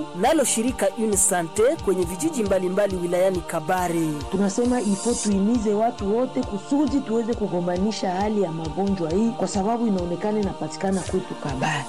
nalo shirika Unisante kwenye vijiji mbalimbali wilayani Kabare. Tunasema ifo tuimize watu wote kusudi tuweze kugombanisha hali ya magonjwa hii, kwa sababu inaonekana inapatikana kwetu Kabare.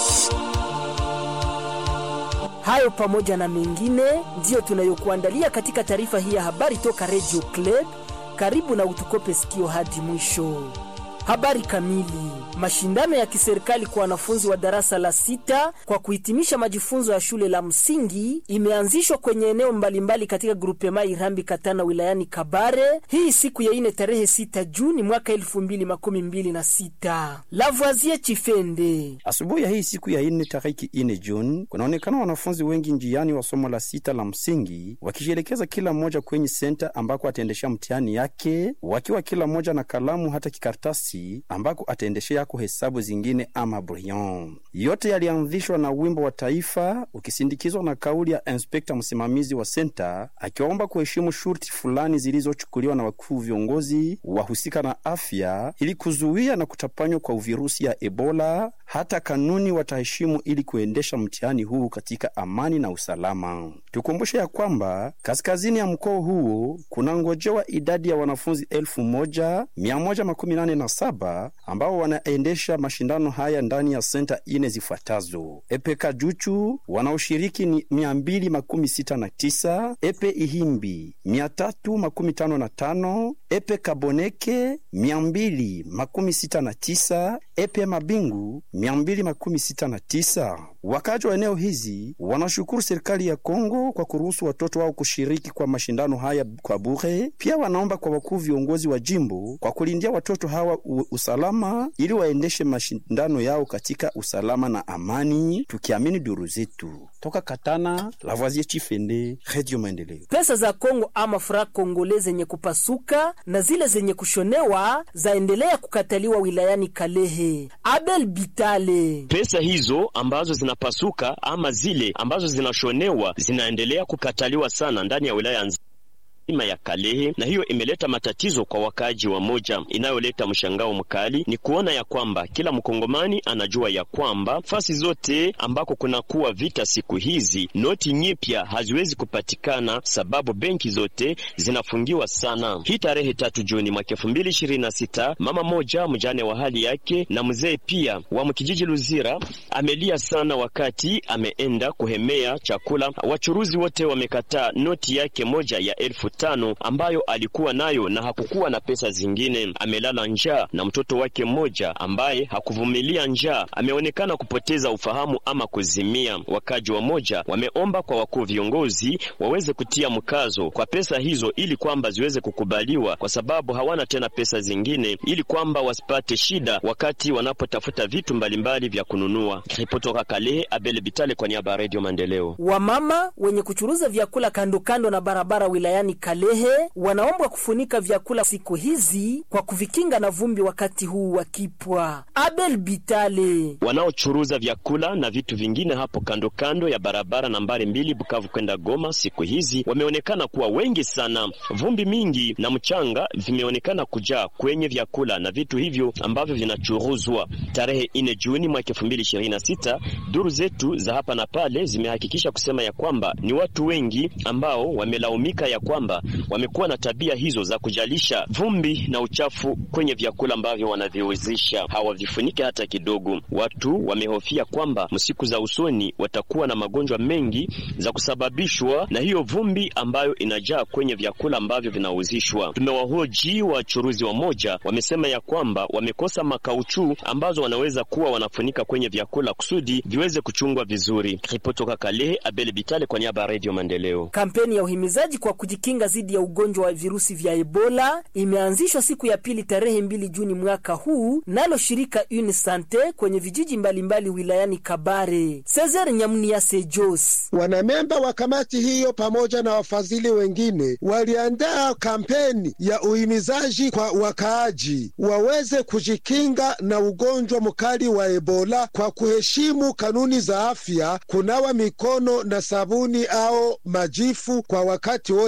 Hayo pamoja na mengine ndiyo tunayokuandalia katika taarifa hii ya habari toka Radio Club. Karibu na utukope sikio hadi mwisho. Habari kamili. Mashindano ya kiserikali kwa wanafunzi wa darasa la sita kwa kuhitimisha majifunzo ya shule la msingi imeanzishwa kwenye eneo mbalimbali katika grupema Irambi Katana wilayani Kabare, hii siku ya ine tarehe sita Juni mwaka elfu mbili makumi mbili na sita. Lavoisier Chifende. Asubuhi ya hii siku ya ine tariki ine Juni kunaonekana wanafunzi wengi njiani wa somo la sita la msingi wakijielekeza kila mmoja kwenye senta ambako ataendeshea mtihani yake wakiwa kila mmoja na kalamu hata kikaratasi ambako ataendeshea hesabu zingine ama brouillon. Yote yalianzishwa na wimbo wa taifa ukisindikizwa na kauli ya inspekta msimamizi wa senta akiwaomba kuheshimu shurti fulani zilizochukuliwa na wakuu viongozi wahusika na afya ili kuzuia na kutapanywa kwa virusi ya Ebola. Hata kanuni wataheshimu ili kuendesha mtihani huu katika amani na usalama. Tukumbushe ya kwamba kaskazini ya mkoa huo kunangojewa idadi ya wanafunzi elfu moja mia moja makumi nane na saba ambao wanaendesha mashindano haya ndani ya senta ine zifuatazo: epe Kajuchu wanaoshiriki ni mia mbili makumi sita na tisa epe Ihimbi mia tatu makumi tano na tano epe Kaboneke mia mbili makumi sita na tisa epe Mabingu mia mbili makumi sita na tisa. Wakaji wa eneo hizi wanashukuru serikali ya Kongo kwa kuruhusu watoto wao kushiriki kwa mashindano haya kwa bure. Pia wanaomba kwa wakuu viongozi wa jimbo kwa kulindia watoto hawa usalama ili waendeshe mashindano yao katika usalama na amani, tukiamini duru zetu toka Katana. Lavoisier Chifende, Radio Maendeleo. Pesa za Kongo ama fra kongole zenye kupasuka na zile zenye kushonewa zaendelea kukataliwa wilayani Kalehe. Abel Bitale. Pesa hizo ambazo zinapasuka ama zile ambazo zinashonewa zinaendelea kukataliwa sana ndani ya wilaya ima ya Kalehe na hiyo imeleta matatizo kwa wakaaji wa moja. Inayoleta mshangao mkali ni kuona ya kwamba kila mkongomani anajua ya kwamba fasi zote ambako kunakuwa vita siku hizi noti nyipya haziwezi kupatikana, sababu benki zote zinafungiwa sana. Hii tarehe tatu Juni mwaka elfu mbili ishirini na sita mama moja mjane wa hali yake na mzee pia wa mkijiji Luzira amelia sana wakati ameenda kuhemea chakula. Wachuruzi wote wamekataa noti yake moja ya elfu tano ambayo alikuwa nayo na hakukuwa na pesa zingine. Amelala njaa na mtoto wake mmoja ambaye hakuvumilia njaa ameonekana kupoteza ufahamu ama kuzimia. Wakaji wa moja wameomba kwa wakuu viongozi waweze kutia mkazo kwa pesa hizo, ili kwamba ziweze kukubaliwa, kwa sababu hawana tena pesa zingine, ili kwamba wasipate shida wakati wanapotafuta vitu mbalimbali vya kununua. Ripotoka Kalehe, Abele Bitale kwa niaba ya Radio Maendeleo. Wamama wenye kuchuruza vyakula kando kando na barabara wilayani Kalehe wanaombwa kufunika vyakula siku hizi kwa kuvikinga na vumbi wakati huu wakipwa. Abel Bitale. Wanaochuruza vyakula na vitu vingine hapo kando kando ya barabara nambari mbili Bukavu kwenda Goma siku hizi wameonekana kuwa wengi sana. Vumbi mingi na mchanga vimeonekana kujaa kwenye vyakula na vitu hivyo ambavyo vinachuruzwa. Tarehe ine Juni mwaka elfu mbili ishirini na sita duru zetu za hapa na pale zimehakikisha kusema ya kwamba ni watu wengi ambao wamelaumika ya kwamba wamekuwa na tabia hizo za kujalisha vumbi na uchafu kwenye vyakula ambavyo wanaviuzisha, hawavifunike hata kidogo. Watu wamehofia kwamba msiku za usoni watakuwa na magonjwa mengi za kusababishwa na hiyo vumbi ambayo inajaa kwenye vyakula ambavyo vinauzishwa. Tumewahoji wachuruzi wa moja, wamesema ya kwamba wamekosa makauchu ambazo wanaweza kuwa wanafunika kwenye vyakula kusudi viweze kuchungwa vizuri. Ripoti toka Kalehe, Abel Bitale kwa niaba ya Radio Maendeleo. Kampeni ya uhimizaji kwa kujikinga dhidi ya ugonjwa wa virusi vya Ebola imeanzishwa siku ya pili tarehe mbili Juni mwaka huu nalo shirika Unisante kwenye vijiji mbalimbali mbali wilayani Kabare. Cesar Nyamnia Sejos. Wanamemba wa kamati hiyo pamoja na wafadhili wengine waliandaa kampeni ya uhimizaji kwa wakaaji waweze kujikinga na ugonjwa mkali wa Ebola kwa kuheshimu kanuni za afya, kunawa mikono na sabuni au majifu kwa wakati wote wa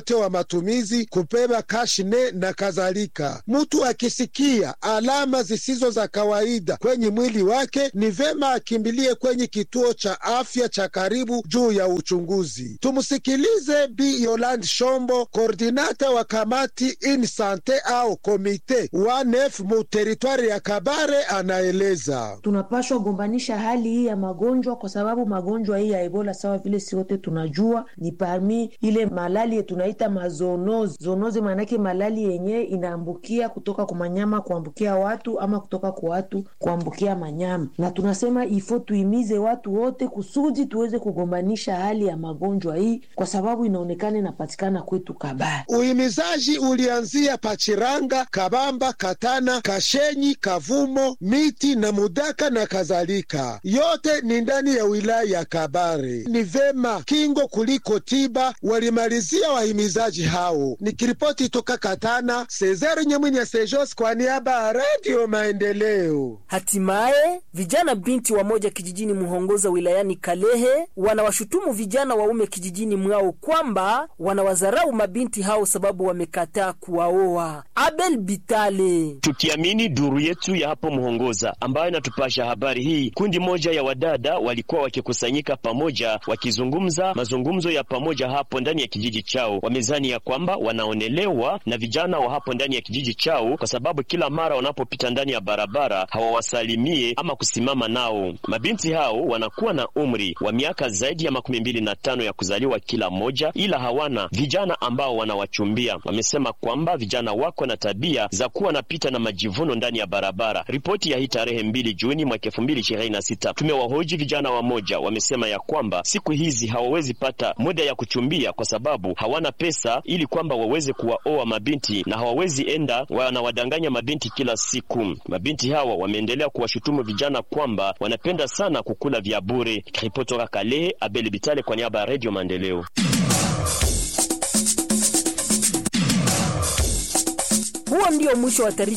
matumizi, kubeba kashne na kadhalika. Mtu akisikia alama zisizo za kawaida kwenye mwili wake, ni vema akimbilie kwenye kituo cha afya cha karibu juu ya uchunguzi. Tumsikilize Bi Yolande Shombo, koordinata wa kamati in sante au komite wanef mu teritwari ya Kabare, anaeleza. Tunapashwa gombanisha hali hii ya magonjwa kwa sababu magonjwa hii ya Ebola sawa vile si wote tunajua ni parmi ile malali tunaita mazonozi. Zonozi maanake malali yenye inaambukia kutoka kwa manyama kuambukia watu ama kutoka kwa watu kuambukia manyama, na tunasema ifo tuimize watu wote kusudi tuweze kugombanisha hali ya magonjwa hii kwa sababu inaonekana inapatikana kwetu Kabare. Uhimizaji ulianzia Pachiranga, Kabamba, Katana, Kashenyi, Kavumo, Miti na Mudaka na kadhalika, yote ni ndani ya wilaya ya Kabare. Ni vema kingo kuliko tiba, walimalizia wahimizaji hao. Nikiripoti toka Katana, Cesar Nyamwini ya Sejos kwa niaba ya Radio Maendeleo. Hatimaye vijana binti wamoja kijijini Muhongoza wilayani Kalehe wanawashutumu vijana waume kijijini mwao kwamba wanawadharau mabinti hao sababu wamekataa kuwaoa. Abel Bitale. Tukiamini duru yetu ya hapo Muhongoza ambayo inatupasha habari hii, kundi moja ya wadada walikuwa wakikusanyika pamoja wakizungumza mazungumzo ya pamoja hapo ndani ya kijiji chao. Wamezani ya kwamba wanaonelewa na vijana wa hapo ndani ya kijiji chao kwa sababu kila mara wanapopita ndani ya barabara hawawasalimie ama kusimama nao. Mabinti hao wanakuwa na umri wa miaka zaidi ya makumi mbili na tano ya kuzaliwa kila moja, ila hawana vijana ambao wanawachumbia. Wamesema kwamba vijana wako na tabia za kuwa napita na majivuno ndani ya barabara. Ripoti ya hii tarehe mbili Juni mwaka elfu mbili ishirini na sita tumewahoji vijana wamoja, wamesema ya kwamba siku hizi hawawezi pata muda ya kuchumbia kwa sababu hawana pesa ili kwamba waweze kuwaoa mabinti na hawawezi enda wanawadanganya mabinti kila siku. Mabinti hawa wameendelea kuwashutumu vijana kwamba wanapenda sana kukula vya bure. Ripoti toka Kalehe, Abel Bitale kwa niaba ya Radio Maendeleo. Huo ndio mwisho wa taarifa